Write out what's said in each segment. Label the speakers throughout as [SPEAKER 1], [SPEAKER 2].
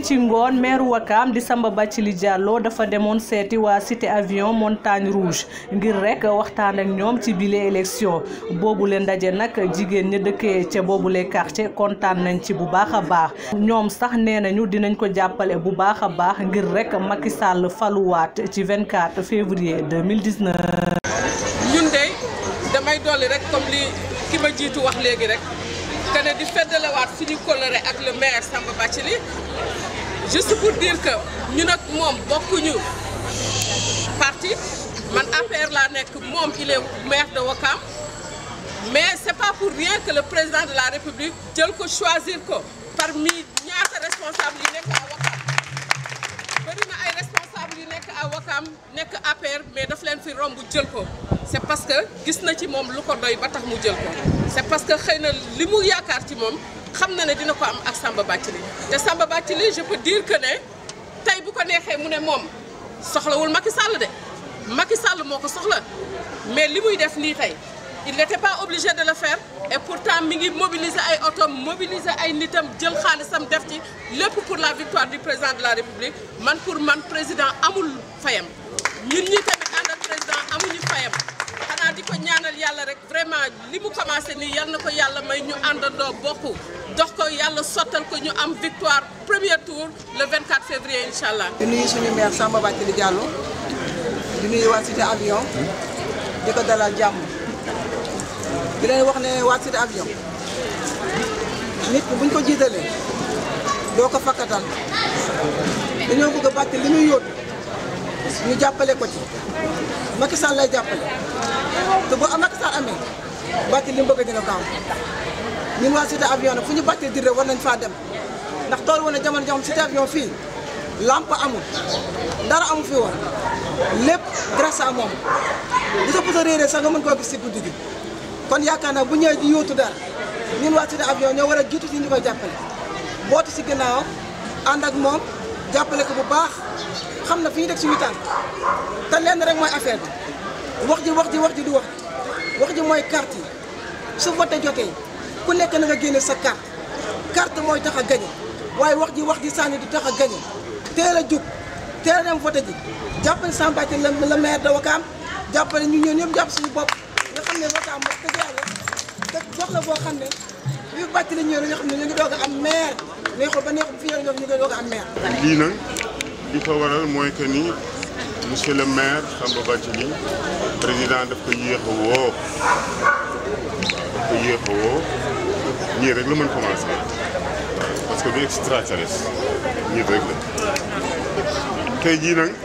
[SPEAKER 1] ci ngoon maire Wakam di Samba Bathily Diallo dafa demoon seeti waa cité avion montagne rouge ngir rek waxtaan ak ñoom ci bile élection boobu leen ndaje nag jigéen ñi dëkkee ca boobule quartier kontaan nañ ci bu baax a baax ñoom sax nee nañu dinañ ko jàppale bu baax a baax ngir rek Macky Sall faluwaat ci 24 février 2019.
[SPEAKER 2] ñun de damay dolli rek comme li ki ma jiitu wax léegi rek que ne di feddalewaat suñu coloré ak le maire Samba Bathily juste pour dire que ñun ak moom bokkuñu parti man APR laa nekk moom il est maire de Ouakam mais c'est pas pour rien que le président de la République jël ko choisir ko parmi ñaata responsable yi nekk à Ouakam bëri na ay responsable yu nekk à Ouakam nekk APR mais daf leen fi romb jël ko c'est parce que gis na ci moom lu ko doy ba tax mu jël ko c'est parce que xëy na li mu yaakaar ci moom xam na ne dina ko am ak Samba Bathily te Samba Bathily je peux dire que ne tey bu ko neexee mu ne moom soxlawul Macky Sall de Macky Sall moo ko soxla mais li muy def nii tey il n'était pas obligé de le faire et pourtant mi ngi mobiliser ay otom mobiliser ay nitam jël xaalisam def ci lépp pour la victoire du président de la République man pour man président amul fayam ñun ñi tamit ànd ak président amuñu fayam xanaa di ko ñaanal yàlla rek vraiment li mu commencé nii yal na ko yàlla may ñu àndandoo bokk dox ko yàlla sottal ko ñu am victoire premier tour le 24 février incha allah.
[SPEAKER 3] di nuyu suñu maire Samba Bathily Diallo di nuyu waa cité avion di ko dalal jàmm di leen wax ne waa cité avion nit ki buñ ko jiitalee doo ko fakkatal dañoo bëgg a Bathily li muy yóotu ñu jàppale ko ci Macky Sall lay jàppale te bu am Macky Sall amee Bathily li mu bëgg dina ko am ñun waa cité avion nag fu ñu Bathily di rek war nañ faa dem ndax tool woon na jamono joo xam cité avion fii lampe amul dara amu fi woon lépp grâce à moom bu sa puso réeree sax nga mën koo gis si guddi gi kon yaakaar naa bu ñëwee di yóotu dara ñun waa cité avion ñoo war a jiitu si ñu koy jàppale bootu si ginnaaw ànd ak moom jàppale ko bu baax xam na fi ñu teg suñu tànk te lenn rek mooy affaire bi wax ji wax ji wax ji du wax wax ji mooy carte yi su vote jotee ku nekk na nga génne sa carte carte mooy tax a gañe waaye wax ji wax ji sànni du tax a gañe teel a jóg teel a dem vote ji jàppale Samba Bathily la maire de Ouakam jàppale ñu ñëw ñëpp jàpp suñu bopp nga xam ne Ouakam wax dëgg yàlla te gox la boo xam ne bi Bathily ñëw la nga xam ne ñu ngi doog a am maire neexul ba neexul fi ñu ngi doog a am maire.
[SPEAKER 4] lii nag li ko waral mooy que ni monsieur le maire Samba Bathily président daf ko yéex a woo daf ko yéex a woo ñii rek la mën commencé parce que du extraterrestre ñii rek la tey jii nag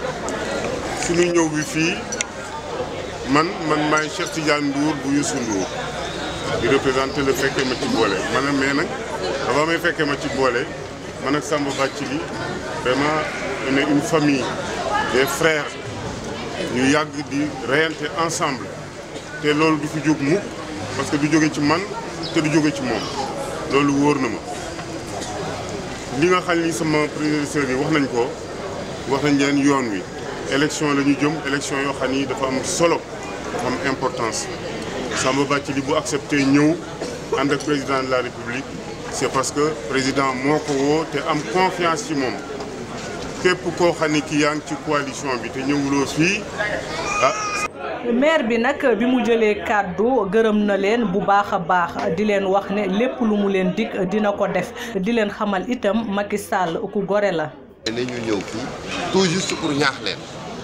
[SPEAKER 4] suñu ñëw bi fii man man maay Cheikh Tidiane Ndour bu Youssou Ndour di représenté le fekkee ma ci boole man mais nag avant may fekkee ma ci boole man ak Samba Bathily vraiment on est une famille des frères ñu yàgg di reyante ensemble te loolu du fi jóg mukk parce que du jóge ci man te du jóge ci moom loolu wóor na ma li nga xam ni sama prédécesseurs yi wax nañ ko wax nañ leen yoon wi élection la ñu jëm élection yoo xam ni dafa am solo dafa am importance Samba Bathily bu accepté ñëw ànd ak président de la république c'est parce que président moo ko woo te am confiance ci moom képp koo xam ne ki yaa ngi ci coalition bi te ñëwuloo fii ah.
[SPEAKER 1] maire bi nag bi mu jëlee kàddu gërëm na leen bu baax a baax di leen wax ne lépp lu mu leen dig dina ko def di leen xamal itam Macky Sall ku gore la.
[SPEAKER 5] ne ñu ñëw fii tout juste pour ñaax leen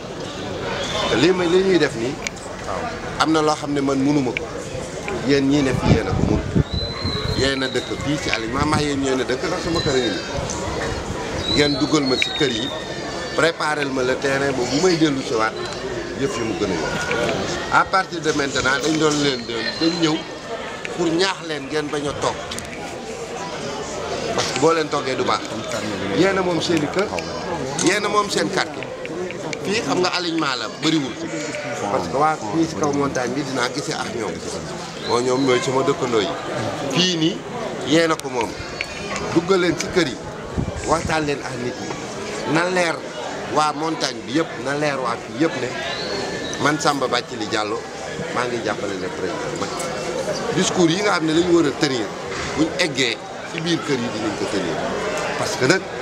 [SPEAKER 5] lii may li ñuy def nii am na loo xam ne man mënuma ko yéen ñii ne fi yéen a ko mun yéen a dëkk fii ci aliment maa yéen yéen a dëkk ndax sama kër yi ngeen dugal ma ci kër yi préparel ma le terrain ba bu may dellu si waat yëf yi mu gën a yomb à partir de maintenant dañ doon leen dañ ñëw pour ñaax leen ngeen bañ a toog parce que boo leen toggee du baax yéen a moom seen i kër yéen a moom seen quartier fii xam nga alignement la bëriwul parce que waa fii si kaw montagne bi dinaa gisee ak ñoom moo ñoom ñooy sama dëkkandoo yi fii nii yéen a ko moom duggal leen ci kër yi waxtaan leen ak nit ñi na leer waa montagne bi yëpp na leer waa fii yëpp ne man Samba Bathily Diallo maa ngi jàppale le président Macky discours yi nga xam ne dañu war a tenir buñ eggee ci biir kër yi dinañ ko tenir parce que nag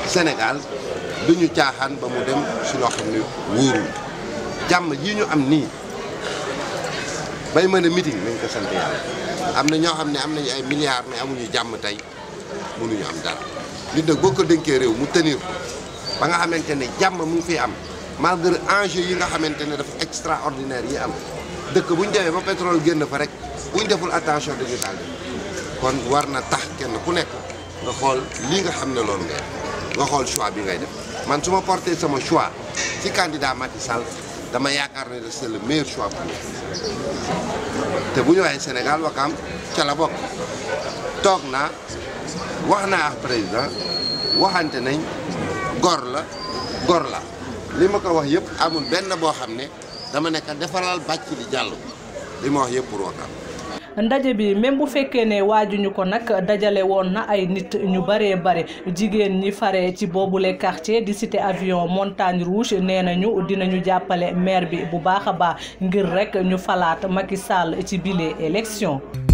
[SPEAKER 5] Sénégal duñu caaxaan ba mu dem si loo xam ne wóorul jàmm yi ñu am nii bay mën a meeting nañ ko sant yàlla am na ñoo xam ne am nañu ay milliards mais amuñu jàmm tey mënuñu am dara nit nag boo ko dénkee réew mu tenir ko ba nga xamante ne jàmm mu ngi fiy am malgré enjeu yi nga xamante ne dafa extraordinaire yi am dëkk bu ñu demee ba pétrole génn fa rek bu ñu deful attention dañu daal kon war na tax kenn ku nekk nga xool lii nga xam ne loolu ngay nga xool choix bi ngay def man su ma porté sama choix ci candidat Macky Sall dama yaakaar ne c'est le meilleur choix pour nous te bu ñu waxee Sénégal Wakaam ca la bokk toog naa wax naa ak président waxante nañ gor la gor la li ma ko wax yëpp amul benn boo xam ne dama nekk defaral bàcc li jàll li ma wax yëpp pour Wakaam
[SPEAKER 1] ndaje bi même bu fekkee ne waajuñu ko nag dajale woon na ay nit ñu baree bare jigéen ñi fare ci boobule quartier di cité avion montagne rouge nee nañu dinañu jàppale maire bi bu baax a baax ngir rek ñu falaat Macky Sall ci bile élection